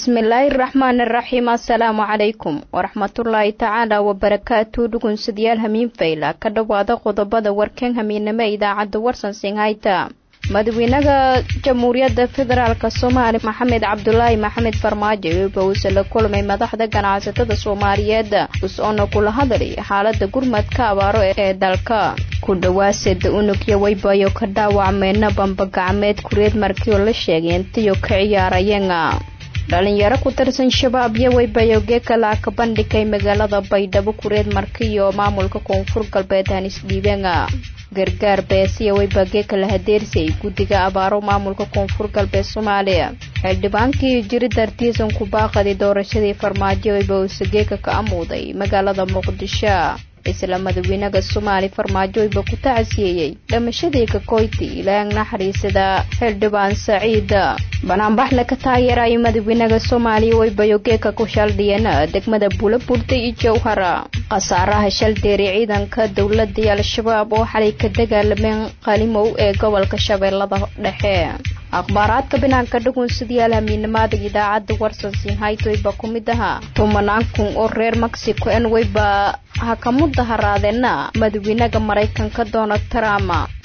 bismillaahi raxmaani raxiim assalaamu calaykum waraxmatullaahi tacaala wabarakaatu dhugunsadyaal hamiin fayla ka dhowaada qodobada warkeen hamiinamo idaacadda warsan singhayta madaxweynaha jamhuuriyadda federaalk soomaaliya maxamed cabdulaahi maxamed farmaajo weba uuse la kulmay madaxda ganacsatada soomaaliyeed us-oona kula hadlay xaalada gurmadka abaaro ee dalka ku dhawaaseda unugya weybayo ka dhaawacmeyna bambagacmeed kureed markii oo la sheegay intiyo ka ciyaarayeen dhalinyaro ku tirsan shabaab iyo weybayo geekala ka bandhigay magaalada baydhabo kureed markiiyo maamulka koonfur galbeed hanis dhiibeen gargaar beesiya weyba geekala hadeersay guddiga abaaro maamulka koonfur galbeed soomaaliya xildhibaankii jiri dartiisan ku baaqaday doorashadii farmaajo weyba uuse geeka ka amuuday magaalada muqdisho isla madaxweynaha soomaali farmaajo weyba ku tacsiyeeyey dhamashadii kakoyti ilaang naxariisada xildhibaan saciid banaanbaxle ka taageerayo madaxweynaha soomaaliya weybayo geeka ku shaldhiyeen degmada buulaburda iyo jowhara khasaaraha shaldeeri ciidanka dowladda iyo al-shabaab oo xalay ka dagaalameen qalimow ee gobolka shabeellada dhexe akhbaaraadka banaanka dhugunsidayaal hamiinimada idaacadda warsan sinhayt weyba ku mid ahaa tumanaan kun oo reer mexico en weyba ha ka mudaharaadeenna madaxweynaha maraykanka donald trump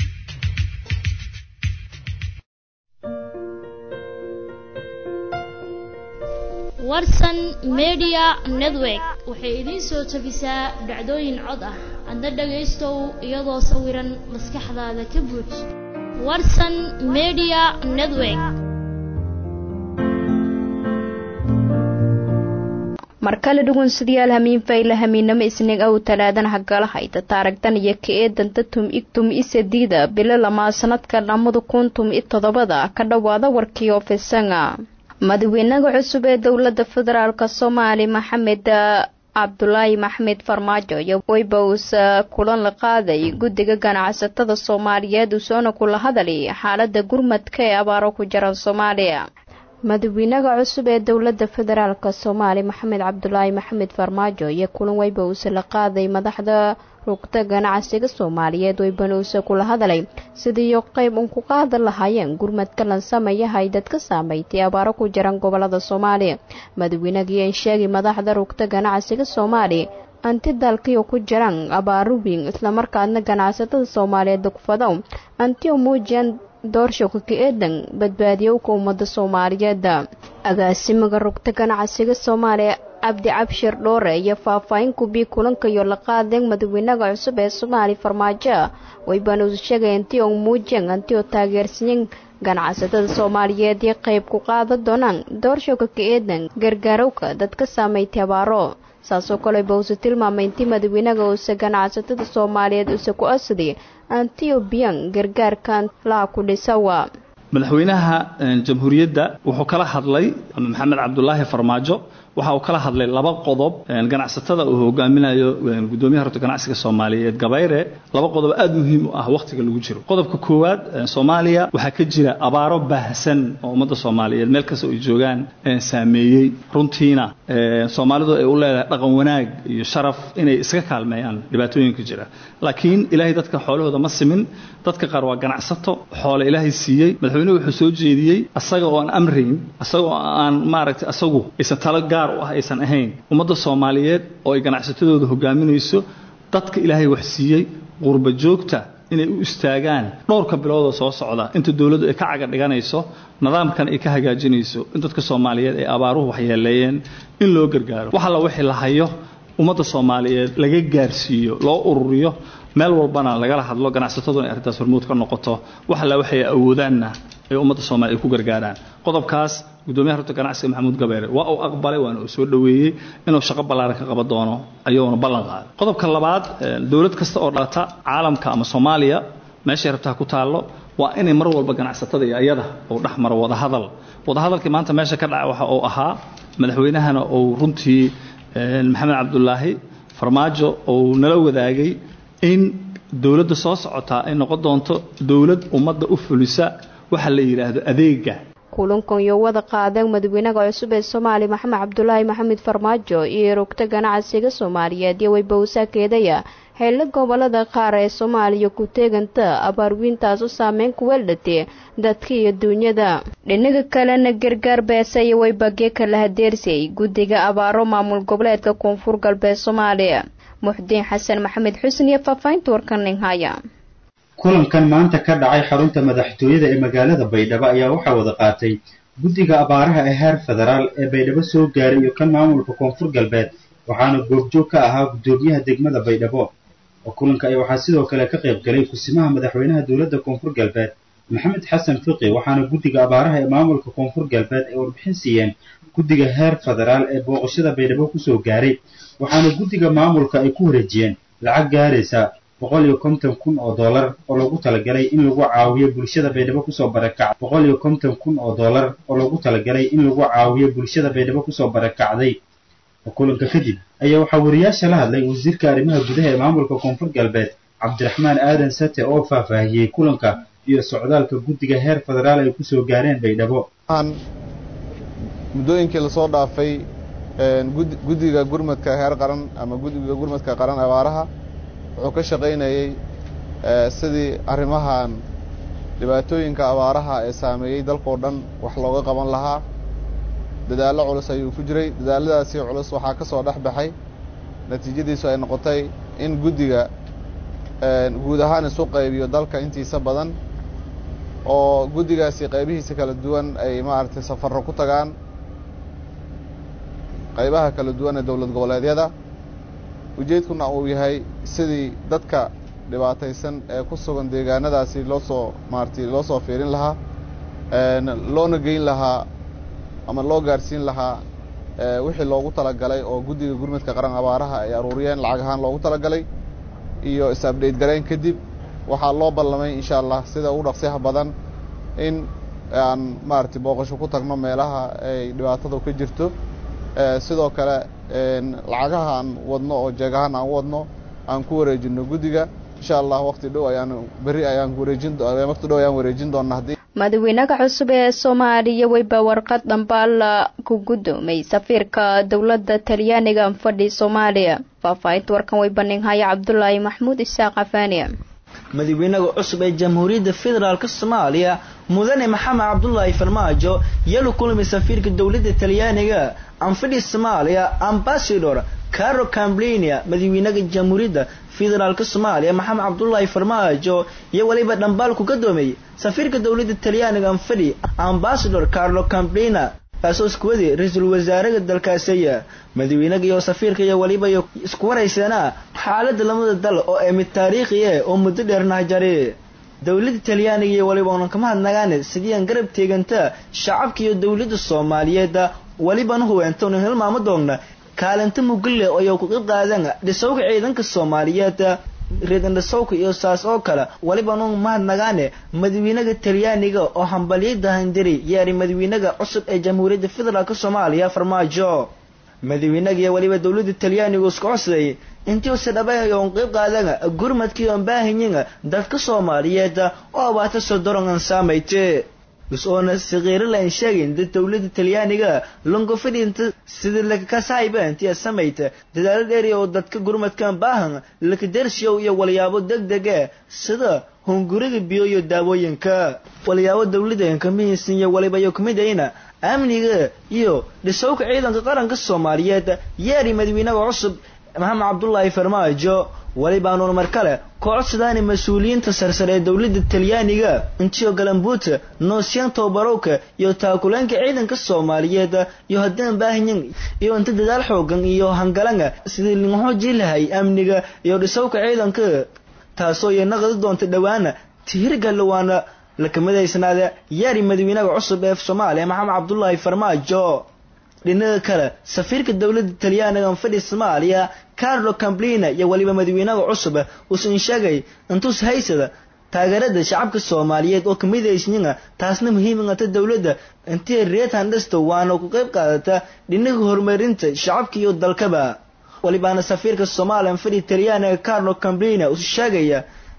warsan media network waxay idiin soo tabisaa dhacdooyin cod ah adna dhagaystow iyadoo sawiran maskaxdaada ka buuj warsan media network mar kale dhugunsidayaal hamiin fayla hamiinamo isniig ow talaadan hagala hayta taaragdan iyo ka eedanta tum ig tum i sadiida bilo lamaa sanadka lamada kun tum i toddobada ka dhowaada warkii ofisanga madaxweynaha cusub ee dowladda federaalk soomaali maxamed cabdulaahi maxmed farmaajo iyo weyba uuse kulan la qaaday guddiga ganacsatada soomaaliyeed uusoona kula hadalay xaalada gurmadka ee abaaro ku jira soomaaliya madaxweynaha cusub ee dowladda federaalk soomaali maxamed cabdulaahi maxamed farmaajo iyo kulan weyba uuse la qaaday madaxda rugta ganacsiga soomaaliyeed weybana uuse kula hadalay sidiiyo qeyb un ku qaadan lahaayeen gurmadka lansameeyahay dadka saameystay abaaro ku jiran gobolada soomaaliya madaxweynagii sheegay madaxda rugta ganacsiga soomaaliya anti dalkiio ku jiraan abaaro weyn islamarkaadna ganacsatada soomaaliyeed dugfadow anti u muujiyaan doorshoka ka eedan badbaadiyowka ummada soomaaliyeed agaasimaga rugta ganacsiga soomaaliya cabdi cabshir dhoore iyo faahfaahin kubii kulankayo la qaadeen madaxweynaha cusub ee soomaaliya farmaajo weybaana uu sheegay intii oo muujiyeen anti oo taageersanyen ganacsatada soomaaliyeed iyo qeyb ku qaadan doonaan doorshoka ka eedan gargaarowka dadka saameystay abaaro saasoo kale bawse tilmaamay intii madaxweynaha uuse ganacsatada soomaaliyeed uuse ku asaday antiobiyan gargaarkan laha ku dhisawa madaxweynaha jamhuuriyadda wuxuu kala hadlay maxamed cabdulaahi farmaajo waxa uu kala hadlay laba qodob ganacsatada uu hogaaminayo gudoomiyaha horta ganacsiga soomaaliyeed gabayre laba qodob aad muhiim u ah wakhtiga lagu jiro qodobka koowaad soomaaliya waxaa ka jira abaaro baahsan oo ummadda soomaaliyeed meel kasta ay joogaan saameeyey runtiina soomaalidu ay u leedahay dhaqan wanaag iyo sharaf inay iska kaalmeeyaan dhibaatooyinka jira laakiin ilaahay dadka xoolahooda ma simin dadka qaar waa ganacsato xoole ilaahay siiyey madaxweynuhu wuxuu soo jeediyey asaga oo aan amrayn asaga oo aan maaragtay asagu aysan talo gaar u ah aysan ahayn ummadda soomaaliyeed oo ay ganacsatadooda hogaaminayso dadka ilaahay wax siiyey qurba joogta inay u istaagaan dhowrka biloodoo soo socda inta dowladdu ay ka caga dhiganayso nidaamkan ay ka hagaajinayso in dadka soomaaliyeed ay abaaruhu waxyeeleeyeen in loo gargaaro wax alla wixii la hayo ummadda soomaaliyeed laga gaarsiiyo loo ururiyo meel walbana lagala hadlo ganacsatadu inay arrintaas hormuud ka noqoto wax alla waxay awoodaanna ay ummadda soomaliya ay ku gargaaraan qodobkaas gudoomiyaha horta ganacsiga maxamuud gabeere waa uu aqbalay waana uu soo dhoweeyey inuu shaqo ballaaran ka qaban doono ayuuna ballan qaaday qodobka labaad dowlad kasta oo dhalata caalamka ama soomaaliya meeshay rabtaa ku taallo waa inay mar walba ganacsatada iyo ayada uu dhex maro wadahadal wadahadalkii maanta meesha ka dhaca waxa uu ahaa madaxweynahana uu runtii maxamed cabdulaahi farmaajo uu nala wadaagay in dowladda soo socotaa ay noqon doonto dowlad ummadda u fulisa waxa la yidhaahdo adeega kulankan iyo wada qaadeen madaxweynaha cusub ee soomaaliya maxamed cabdulaahi maxamed farmaajo iyo rogta ganacsiga soomaaliyeed iyo weybawsaakeedaya xeelo gobolada qaar ee soomaaliya ku teeganta abaarwiintaas u saameyn ku weeldhatee dadka iyo duunyada dhinaga kalena gargaar beesa iyo weybagye kala hadeersay guddiga abaaro maamul goboleedka koonfur galbeed soomaaliya muxdiin xasan maxamed xusn iyo faahfaahinta warkaning haya kulankan maanta ka dhacay xarunta madaxtooyada ee magaalada baydhabo ayaa waxaa wada qaatay guddiga abaaraha ee heer federaal ee baydhabo soo gaaray iyo kan maamulka koonfur galbeed waxaana goobjoog ka ahaa guddoomiyaha degmada baydhabo oo kulanka ay waxaa sidoo kale ka qayb galay kusimaha madaxweynaha dowladda koonfur galbeed maxamed xasan fiqi waxaana guddiga abaaraha ee maamulka koonfur galbeed ay warbixin siiyeen guddiga heer federaal ee booqashada baydhabo kusoo gaaray waxaana guddiga maamulka ay ku wareejiyeen lacag gaaraysa boqol iyo konton kun oo dollar oo lagu talagalay in lagu caawiyo bulshada baydhabo kusoo barakacday boqol iyo konton kun oo dollar oo lagu talagalay in lagu caawiyo bulshada baydhabo kusoo barakacday kulanka kadib ayaa waxaa wariyaasha la hadlay wasiirka arrimaha gudaha ee maamulka koonfur galbeed cabdiraxmaan aadan sate oo faahfaahiyey kulanka iyo socdaalka guddiga heer federaal ay kusoo gaareen baydhabo muddooyinkii lasoo dhaafay guddiga gurmadka heer qaran ama guddiga gurmadka qaran abaaraha wuxuu ka shaqaynayey sidii arrimahan dhibaatooyinka abaaraha ee saameeyey dalkao dhan wax looga qaban lahaa dadaallo culus ayuu ku jiray dadaalladaasi culus waxaa ka soo dhex baxay natiijadiisu ay noqotay in guddiga guud ahaan isu qaybiyo dalka intiisa badan oo guddigaasi qaybihiisa kala duwan ay maaragtay safarro ku tagaan qaybaha kala duwan ee dowlad goboleedyada ujeedkuna uu yahay sidii dadka dhibaataysan ee ku sugan deegaanadaasi loo soo maaragtay loo soo fiirin lahaa loona geyn lahaa ama loo gaarsiin lahaa wixii loogu talagalay oo guddiga gurmadka qaran abaaraha ay aruuriyeen lacag ahaan loogu talagalay iyo is-abdhayt garayn kadib waxaa loo ballamay insha allah sida ugu dhaqsiyaha badan in aan maaragtay booqasho ku tagno meelaha ay dhibaatadu ka jirto sidoo kale lacagaha aan wadno oo jeegahaan aan wadno aan ku wareejino guddiga insha allah waqti dhow ayaan berri ayaan wareejin waqti dhow ayaan wareejin doonaa haddii madaxweynaha cusub ee soomaaliya weyba warqad dhambaal ku guddoomay safiirka dowladda talyaaniga fadhi soomaaliya faahfaahinta warkan way baninhaya cabdulaahi maxmuud isaaq afaaniya madaxweynaha cusub ee jamhuuriyadda federaalk soomaaliya mudane maxamed cabdulaahi farmaajo yalu kulmay safiirka dowladda talyaaniga anfidhi soomaaliya ambasador caro camblinia madaxweynaha jamhuuriyadda federaalk soomaaliya maxamed cabdulaahi farmaajo iyo weliba dhambaal ku gadoomay safiirka dowladda talyaaniga anfidhi ambasador carlo camblina kaasoo isku waday ra-iisul wasaaraha dalkaasiya madaxweynaha iyo safiirka iyo weliba iyo isku warayseena xaaladda lamada dal oo ee mid taariikhi eh oo muddo dheer nahjari dowladda talyaaniga iyo weliba unan kama hadnagaane sidii aan garab teeganta shacabka iyo dowladda soomaaliyeed welibana huweenta unan hilmaamo doonna kaalinta mugille oo ay ku qayb qaadaan dhisowga ciidanka soomaaliyeed reedan dhisowka iyo saas oo kale weliba unan mahadnagaane madaxweynaha talyaaniga oo hambalyada handiri yeeri madaxweynaha cusub ee jamhuuriyadda federaalk soomaaliya farmaajo madaxweynaha iyo weliba dowladda talyaaniga isku codsaday intii use dhabay oon qayb qaadaan gurmadkii oon baahanyin dadka soomaaliyeed oo abaata sodorongan saamayte is-oona sakiiralayn sheegin dad dowladda talyaaniga longofidhinta sida lakakasayba intii samayta dadaalo dheeri oo dadka gurmadkan baahan lakadershow iyo walyaabo deg dege sida hunguriga biyo iyo daawooyinka walyaabo dowladda mihiisan iyo waliba iyo kamidayna amniga iyo dhisowka ciidanka qaranka soomaaliyeed yeeri madaxweynaha cusub maxamed cabdulaahi farmaajo welibaanuun mar kale ku codsadaani mas-uuliyiinta sarsare ee dowladda talyaaniga intiyo galambuuta noosyan tobarowka iyo taakuleynka ciidanka soomaaliyeed iyo haddaan baahanyin iyo inta dadaal xoogan iyo hangalanga sidii linxoojii lahay amniga iyo dhisowka ciidanka taasoo iyo naqdi doonta dhowaana tiirgalawaana lakamidaysnaada yaari madaxweynaha cusub ee soomaaliya maxamed cabdulaahi farmaajo dhinaga kale safiirka dowladda talyaaniga fadhi soomaaliya carlo camblina iyo weliba madaxweynaha cusub uusan sheegay intuus haysada taageerada shacabka soomaaliyeed oo kamidaysiina taasna muhiimata dowladda intii reed handhasta waana ku qayb qaadata dhinaga horumarinta shacabka iyo dalkaba welibaana safiirka soomaaliya fadhi talyaaniga carlo camblina uu sheegaya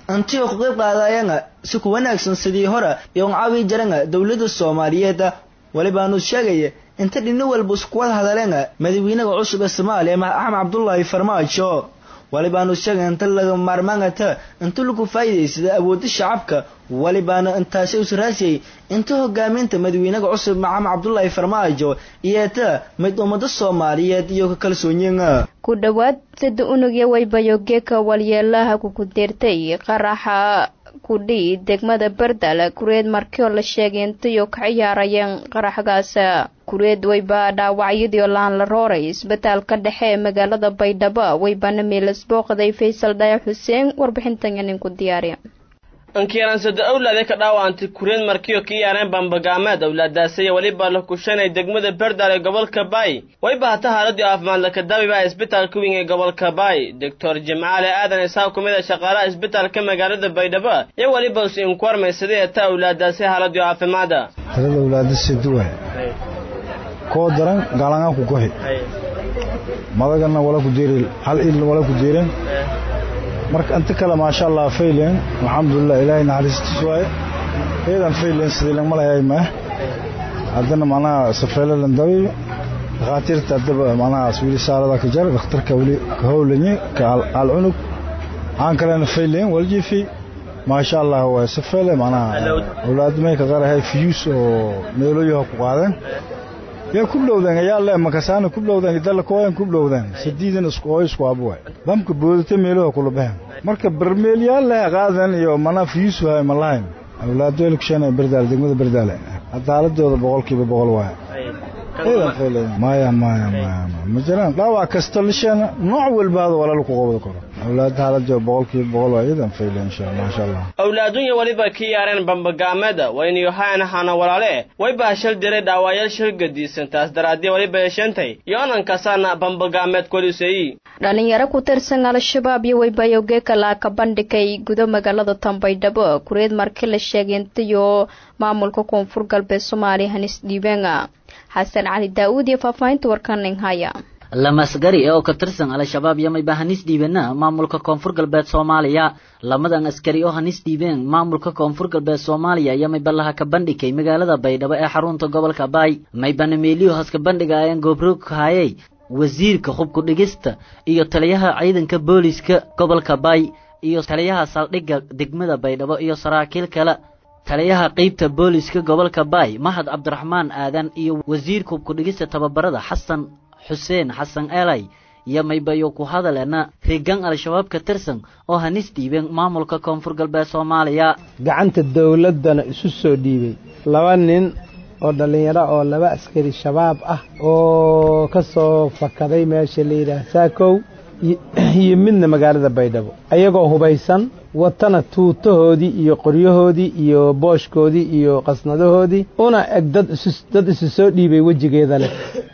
antigo ku qayb qaadayanga si ku wanaagsan sidii hore iyo caawi jaranga dowladda soomaaliyeed walibaanu sheegaya inta dhino walba iskuwada hadaleenga madaxweynaha cusub ee soomaaliya axmed cabdullaahi farmaajo walibaanu sheegay inta laga maarmaangata inta lagu faa'iidaysada awoodda shacabka walibaana intaasi usraasiyay inta hogaaminta madaxweynaha cusub maxamed cabdullaahi farmaajo iyeeta mid ummada soomaaliyeed iyo ka kalsoonyiga ku dhowaad sida unugya waybayogeeka walyeelaha kukudeertay qaraxa kudhii degmada bardal kureed markii oo la sheegay intayo ka ciyaarayeen qaraxgaas kureed wayba dhaawacyadii oo laan la rooray isbitaalka dhexe ee magaalada baydhabo waybana meelas booqday faysal dhaya xuseen warbixintan ninku diyaariya ankiyaransada awlaade ka dhaawacantay kureen markiyo ka yaareen bambagaameed awlaadaasaya weliba la kushanay degmada berdal ee gobolka baay wayba hata haaladii caafimaad lakadaabiba isbitaalka weyn ee gobolka baay doctor jimcaale aadan isaaq ku mid a shaqaalaha isbitaalka magaalada baydhabo iyo weliba us inkwarmaysaday ta awlaadaasi haaladii caafimaada tirada awlaada siduwa koo daran gaalangaa ku goxi madagana wala ku jeeri hal il wala ku jeeren marka inta kale maasha allah faylen alxamdulilah ilaahay naxariistiis waaye eedan faylen sidii lagma lahay ma haddana macnaha safeele landawi dhakhaatiirta haddaba macnaha wili saarada ka jar dhakhtarka weli ka howlanye ka alcunug aan kalena faylen waljifi maasha allah waa safeele macnaha awlaadmay ka qarahay fiyuus oo meeloyaha ku qaadeen yaa ku dhowdeen ayaa le makasaana ku dhowdeen idalla kooyan ku dhowdeen sadiidan isku oo isku abu waay bamka boodata meeluha kula baxeen marka barmeelyaal leh qaadan iyo mana fiisu hay malahayn awlaado el kushana berdaal degmada berdaale hadda haaladooda boqolkiiba boqol waay maya maya maya ma jiraan dhaawac kasta lishana nooc walba hada walaal ku qabada karo awlaad haaladooda boqolkiiba boqol waay idan fayle insha maasha allah awlaadunya weliba ka yaareen bambagaameeda wayniyo haana hana walaale wayba shal diray dhaawayaal shil gadiisan taas daraadii weliba yeesheentay iyo onankasaana bambagaameed koliseeyi dhalinyaro ku tirsan al-shabaab iyo waybayogeeka laaka bandhigay gudo magaalada tambaydhabo kureed markii la sheegay intayo maamulka koonfur galbeed soomaaliya hanis dhiibeenga xasan cali daa-uud iyo faahfaahinta warkaning haya lamasgari oo ka tirsan al-shabaab yamayba hanis dhiibena maamulka koonfur galbeed soomaaliya lamadan askari oo hanis dhiibeen maamulka koonfur galbeed soomaaliya yamayba laha ka bandhigay magaalada baydhabo ee xarunta gobolka baay maybana meeliyo haska bandhiga ayaan goobroog hayay wasiirka hubku dhigista iyo taliyaha ciidanka booliska gobolka baay iyo taliyaha saldhigga degmada baydhabo iyo saraakiil kale taliyaha qeybta booliska gobolka baay mahad cabdiraxmaan aadan iyo wasiirka hubku dhigista tababarada xasan xuseen xasan elay iyo maybayo ku hadaleena rigan al-shabaab ka tirsan oo hanis dhiibeen maamulka koonfur galbeed soomaaliya gacanta dowladdana isu soo dhiibay laba nin oo dhallinyaro oo laba askari shabaab ah oo ka soo fakaday meesha la yidhaah saakow iyo midna magaalada baydhabo ayagoo hubaysan watana tuutahoodii iyo qoryahoodii iyo booshkoodii iyo qasnadahoodii una eg dad dad isu soo dhiibay wejigeeda leh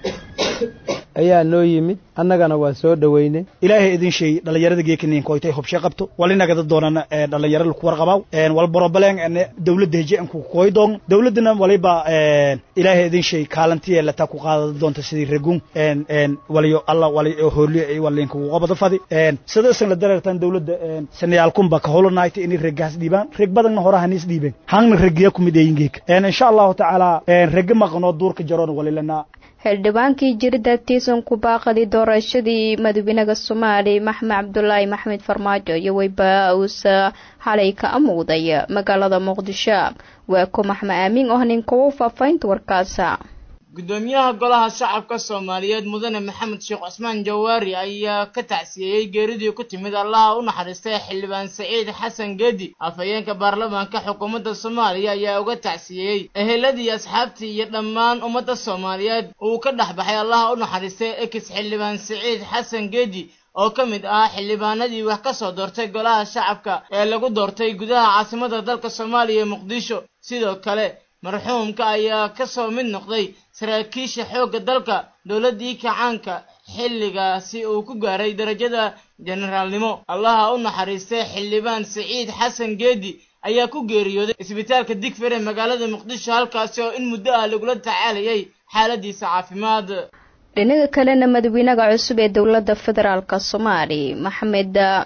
ayaa noo yimid annagana waa soo dhoweynay ilaahay idin sheey dhallinyarada geekaniinka oytay hobshe qabto walinagada doonana dhallinyaro laku warqabaaw wal borobaleen dowladda heje anku koy doon dowladdana waliba ilaahay idin sheey kaalantiye lata ku qaadada doonta sidii ragun waliyo alla wali hooliyo ay walinka ugu qabada fadi sidaasan la dareertan dowladda sanayaalkunba ka holonayta inay regaas dhiibaan reg badanna hore haniis dhiibeen hangna regiya kumid eyin geeka insha allahu tacaala rega maqanoo duurka jaroon walilana xildhibaankii jirida tiisan ku baaqadii doorashadii madaxweynaha soomaali maxmed cabdulaahi maxmed farmaajo iyo weyba uusa xalay ka amuuday magaalada muqdisho waa ku maxmed aamin oo ninkuwa faafaynta warkaasa gudoomiyaha golaha shacabka soomaaliyeed mudane maxamed sheekh cusmaan jawaari ayaa ka tacsiyeeyey geeridii ku timid allaha u naxariistay xildhibaan saciid xasan geedi afhayeenka baarlamaanka xukuumadda soomaaliya ayaa uga tacsiyeeyey eheladii asxaabtii iyo dhammaan ummadda soomaaliyeed uu ka dhex baxay allaha u naxariistay ekis xildhibaan saciid xasan geedi oo ka mid ahaa xildhibaanadii wax ka soo doortay golaha shacabka ee lagu doortay gudaha caasimadda dalka soomaaliya ee muqdisho sidoo kale marxuumka ayaa ka soo mid noqday saraakiisha xoogga dalka dowladdii kacaanka xilligaasi uu ku gaaray darajada jenaraalnimo allaha u naxariistay xildhibaan saciid xasan geedi ayaa ku geeriyooday isbitaalka digfer ee magaalada muqdisho halkaasi oo in muddo ah lagula tacaalayay xaaladiisa caafimaad dhinaga kalena madaxweynaha cusub ee dowladda federaalk soomaali maxamed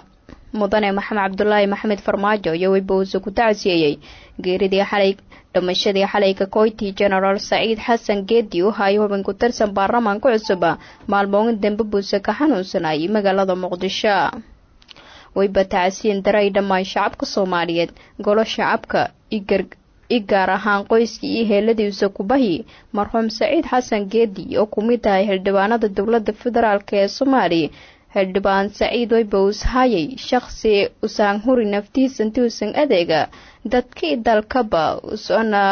mudane maxamed cabdulaahi maxamed farmaajo iyo weyba uuse ku tacsiyeeyey geeridii xalay dhimashadii xalayka koyti genaraal saciid xasan geedi u hayo hubin ku tirsan baarlamaanka cusub maalmooyin dambe buuse ka xanuunsanayay magaalada muqdisho weyba tacsiyin daray dhammaan shacabka soomaaliyeed golo shacabka i gaar ahaan qoyskii iyo heeladiisa kubahi marxuum saciid xasan geedi oo ku mid tahay xildhibaanada dowladda federaalk ee soomaaliya xildhibaan saciid weyba uus hayay shaqsi usaan huri naftiisa inti uusan adeega dadkii dalkaba usona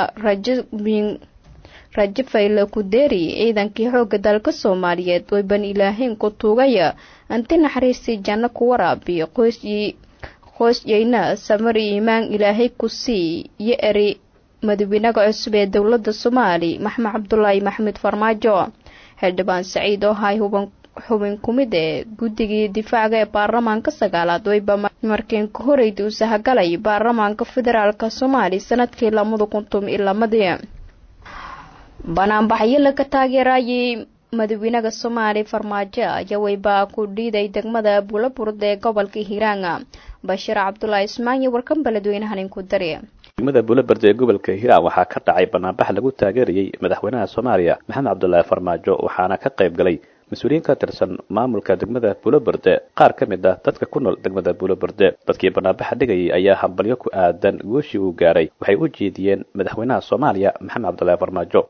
rajo fayle ku deeri ciidankii xoogga dalka soomaaliyeed weyban ilaahayn ku tuugaya inti naxariistii janno ku waraabiyo qoysyeyna samari iimaan ilaahay ku sii iyo eri madaxweynaha cusub ee dowladda soomaali maxamed cabdulaahi maxamed farmaajo xildhibaan saciid oo hay huban xubin ku mid ee guddigii difaaca ee baarlamaanka sagaalaad weyba markiin ka horeyda uu sahagalay baarlamaanka federaalk soomaaliya sanadkii lamada kuntum iyo lamadii banaanbaxyo laga taageerayay madaxweynaha soomaaliya farmaajo ayaa weybaa ku dhiiday degmada buulaburde ee gobolka hiiraanga bashiir cabdulaahi ismaan iyo warkan beledweynahan inku dari degmada buulaberde ee gobolka hiiraan waxaa ka dhacay banaanbax lagu taageerayay madaxweynaha soomaaliya maxamed cabdulaahi farmaajo waxaana ka qayb galay mas-uuliyiin ka tirsan maamulka degmada buulaberde qaar ka mid ah dadka ku nool degmada buulaberde dadkii banaanbaxa dhigayay ayaa hambalyo ku aadan gooshii uu gaaray waxay u jeediyeen madaxweynaha soomaaliya maxamed cabdulaahi farmaajo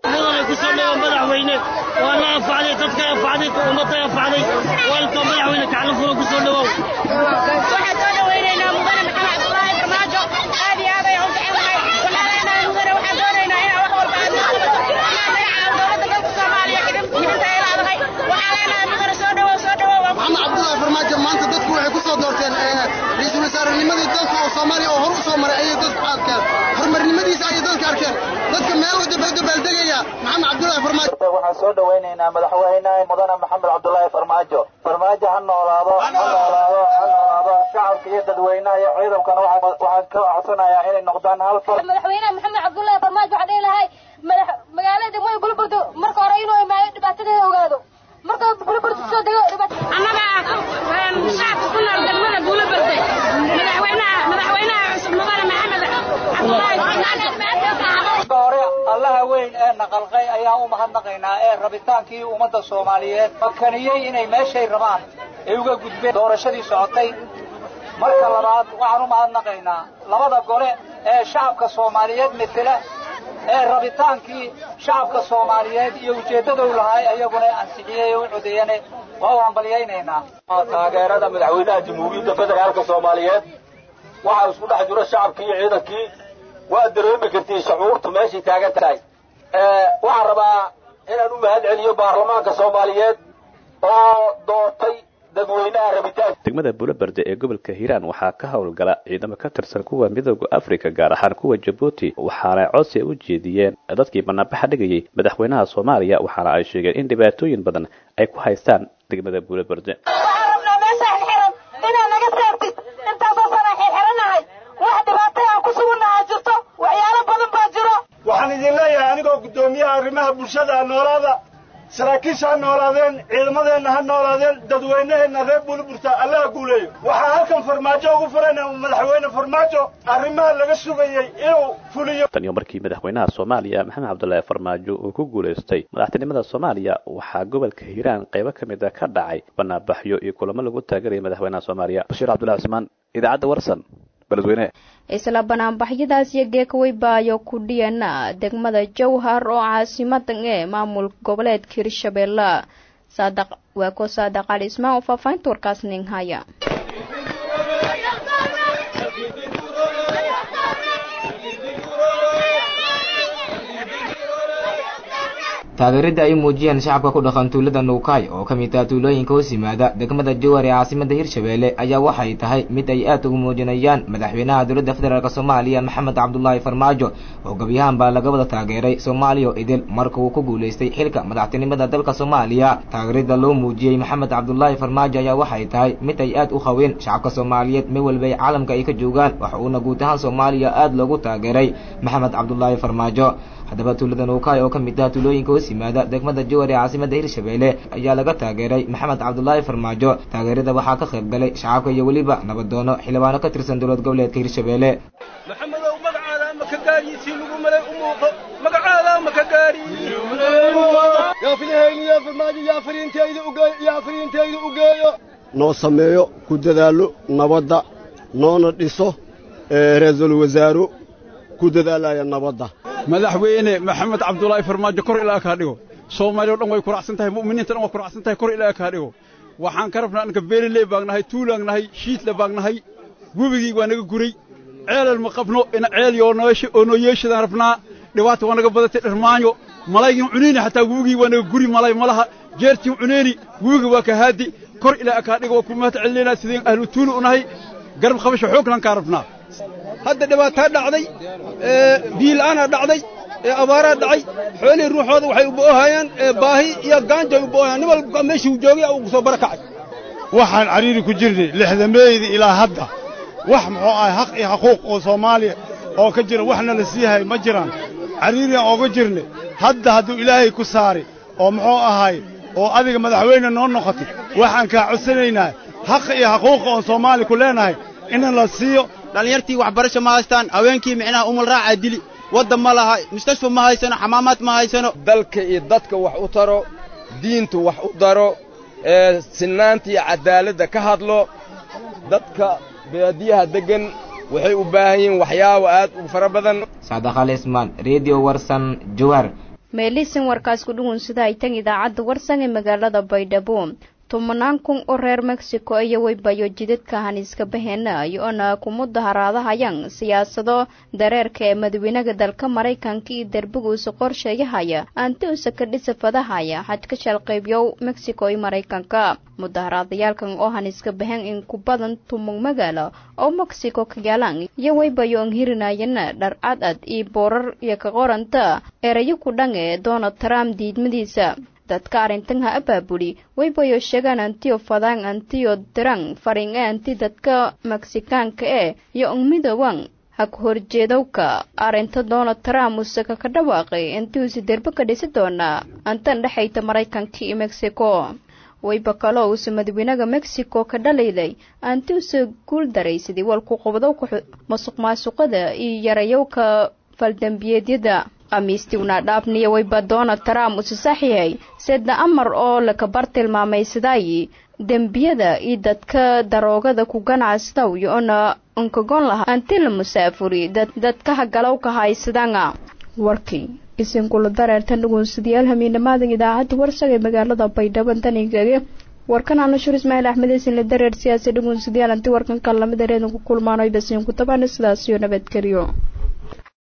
madaxweyne waa la anfacday dadka anfacday ummadda anfacday waalka madaxweyne kaclo fula ku soo dhawow waxaan soo dhawaynaynaa mudane maxamed cabdulaahi farmaajo aad iyo aad ay u jecelnahay waxaan leenahay mudane waxaan doonaynaa inaan wax walba aad noo qabato inaan magaca dowladda dalka soomaaliya xidhinta ay leedahay waxaan leenahay mudane soo dhawow soo dhawow maxamed cabdulaahi farmaajo maanta dadku waxay ku soo doorteen ra-iisul wasaarenimadii dalka oo soomaaliya oo hor u soo maray ayay dadku arkeen horumarnimadiisa ayay dadka arkeen dadka meel u dabaaldegaya maxamed cabdulaahi farmaajo waxaan soo dhawaynaynaa madaxweynaha mudane maxamed cabdulaahi farmaajo farmaajo ha noolaado ha noolaado ha noolaado shacabka iyo dadweynaha iyo ciidankana waxaan ka codsanayaa inay noqdaan hal far madaxweynaha maxamed cabdulaahi farmaajo waxaan dhihi lahay madax magaalada degmada gulburdo marka hore inuu imaayo dhibaatadeeda ogaado marka gulburdo soo dego annaga shacabka ku nool degmada gulburdo madaxweynaha madaxweynaha cusub mudane maxamed cabdulaahi farmaajo hore allaha weyn ee naqalqay ayaan u mahadnaqaynaa ee rabitaankii ummadda soomaaliyeed makaniyey inay meeshay rabaan ay uga gudbeen doorashadii socotay marka labaad waxaan u mahadnaqaynaa labada gole ee shacabka soomaaliyeed metela ee rabitaankii shacabka soomaaliyeed iyo ujeeddadou lahay ayaguna ansixiyey u codeeyane waa u hambalyaynaynaa taageerada madaxweynaha jamhuuriyadda federaalka soomaaliyeed waxaa isku dhex jiro shacabkii iyo ciidankii waa dareemi kartiin shucuurtu meeshay taagan tahay waxaan rabaa inaan u mahad celiyo baarlamaanka soomaaliyeed oo doortay dadweynaha rabitaan degmada buulaberde ee gobolka hiiraan waxaa ka howlgala ciidamo ka tirsan kuwa midooda afrika gaar ahaan kuwa jabuuti waxaana codsi u jeediyeen dadkii banaanbaxa dhigayay madaxweynaha soomaaliya waxaana ay sheegeen in dhibaatooyin badan ay ku haystaan degmada buulaberde waxaan idin leeyahay anigoo guddoomiyaha arrimaha bulshada ha noolaada saraakiisha ha noolaadeen ciidamadeenna ha noolaadeen dadweynaheenna reer buulburta allaha guuleeyo waxaa halkan farmaajo ugu furayna madaxweyne farmaajo arrimaha laga sugayey inuu fuliyo tan iyo markii madaxweynaha soomaaliya maxamed cabdulaahi farmaajo uu ku guulaystay madaxtinimada soomaaliya waxaa gobolka hiiraan qaybo ka mid a ka dhacay banaanbaxyo iyo kulamo lagu taageeraya madaxweynaha soomaaliya bashiir cabdullahi cusmaan idaacadda warsan isla banaanbaxyadaas iyo geekaweybayo ku dhiyana degmada jowhar oo caasimadan ee maamul goboleedka hirshabeelle saadaq waa ko saadaq cali ismaan oo faahfaahinta warkaas nin haya taageerada ay muujiyeen shacabka ku dhaqan tuulada nuukaay oo ka mid ah tuulooyinka hoos yimaada degmada jowhar ee caasimada hirshabeelle ayaa waxay tahay mid ay aad ugu muujinayaan madaxweynaha dowladda federaalk soomaaliya maxamed cabdulaahi farmaajo oo gebyahaan baa laga wada taageeray soomaaliya idil marka uu ku guulaystay xilka madaxtinimada dalka soomaaliya taageerada loo muujiyey maxamed cabdulaahi farmaajo ayaa waxay tahay mid ay aad u haween shacabka soomaaliyeed mid walba ay caalamka ay ka joogaan waxa uuna guud ahaan soomaaliya aad loogu taageeray maxamed cabdulaahi farmaajo haddaba tuulada nuukaay oo ka mid ah tuulooyinka hoos yimaada degmada jowar ee caasimada hirshabeelle ayaa laga taageeray maxamed cabdulaahi farmaajo taageerada waxaa ka qayb galay shacabka iyo weliba nabadoono xildhibaano ka tirsan dowlad goboleedka hirshabeelle maxamedow magacaada ama ka gaariisii lagu malay u muuqo magacaada ama ka gaari yaa filahayni yaa farmaajo yaa fariintayda ugeeyo yaa fariintayda ugeeyo noo sameeyo ku dadaalo nabadda noona dhiso ra-iisul wasaaro ku dadaalaya nabadda madaxweyne maxamed cabdulaahi farmaajo kor ilaa kaa dhigo soomaaliya o dhan way kuracsan tahay mu'miniinta dhan way kuracsan tahay kor ilaa kaa dhigo waxaan ka rabnaa anka beeliley baan nahay tuulaan nahay shiidla baan nahay webigii waa naga guray ceelal ma qabno ina ceel yoo noo yeeshadaan rabnaa dhibaata waa naga badatay dharmaanyo malaygin cuneyni xataa webigii waa naga guri malay ma laha jeertiin cuneyni webiga waa ka haadi kor ilaa kaa dhigo waa ku mahad celinayna sideen ahlu tuuli u nahay garab qabasho xooglan kaa rabnaa hadda dhibaataa dhacday biila'aanaa dhacday abaaraa dhacay xoolihii ruuxooda waxay u bo'ohayaan baahi iyo gaanja ay u bo'ohayaan nin walba meeshii uu joogay uu soo barakacay waxaan cariiri ku jirnay lixdameeyda ilaa hadda wax muxuu ahay xaq iyo xuquuq oo soomaaliya oo ka jira waxna la siihay ma jiraan cariiriyan ooga jirnay hadda hadduu ilaahay ku saari oo muxuu ahay oo adiga madaxweyne noo noqotay waxaan kaa codsanaynaa xaq iyo xuquuqa oon soomaaliya ku leenahay in la siiyo dhallinyartii waxbarasho ma haystaan haweenkii micnaha umal raacaa dili waddan ma laha mustashfa ma haysano xamaamaad ma haysano dalka iyo dadka wax u taro diintu wax u daro ee sinnaanta iyo caddaaladda ka hadlo dadka baadiyaha deggan waxay u baahan yihiin waxyaabo aad u fara badan saadakhal ismaan redio warsan jowhar meelisin warkaas ku dhugun sida ay tan idaacadda warsan ee magaalada baydhabo tobanaan kun oo reer mexico iyo weybayo jidadka haniiska baheena iyo-ona ku mudaharaadahayaan siyaasado dareerka ee madaweynega dalka maraykanka iyo derbigiisa qorsheeyahaya antiusa ka dhisa fadahaya xajka shalqaybyow mexico iyo maraykanka mudaharaadayaalkan oo haniiska bahen in ku badan tumug magaalo oo mexico ka yaalaan iyo weybayo an hirinayana dhar cad ad iyo boorar iyo ka qoranta erayo ku dhan ee donald trump diidmadiisa dadka arrintan ha abaabuli weybayo sheegaan antiyo fadaan antiyo dirang farin ee anti dadka meksikaanka ee iyo ungmidowan ha ku horjeedowka arrinta donald trump usaka ka dhawaaqay intiuusi derbe ka dhisi doonaa antan dhexayta maraykanka iyo mexico weyba kaloo uusa madaweynega mexico ka dhalaylay antiusa guul daray sidii walku qobdowka masuq maasuqada iyo yarayowka faldambiyeedyada khamiistiuna dhaafniya weyba donald trump usi saxiixay sedda amar oo lakabar tilmaamaysadaayi dembiyada iyo dadka daroogada ku ganacsadow iyo-ona unkagon laha anti la musaafuri dadka hagalowka haysadanga warkii isinkula dareertan dhugunsidayaal hamiinamaadan idaacadda warsaga ee magaalada baydhabo danigage warkan aanashur ismaaciil axmed isinla dareer siyaasi dhugunsidayaal anti warkan kan lamid areedan ku kulmaano basiin ku tabana sidaasiyo nabadgelyo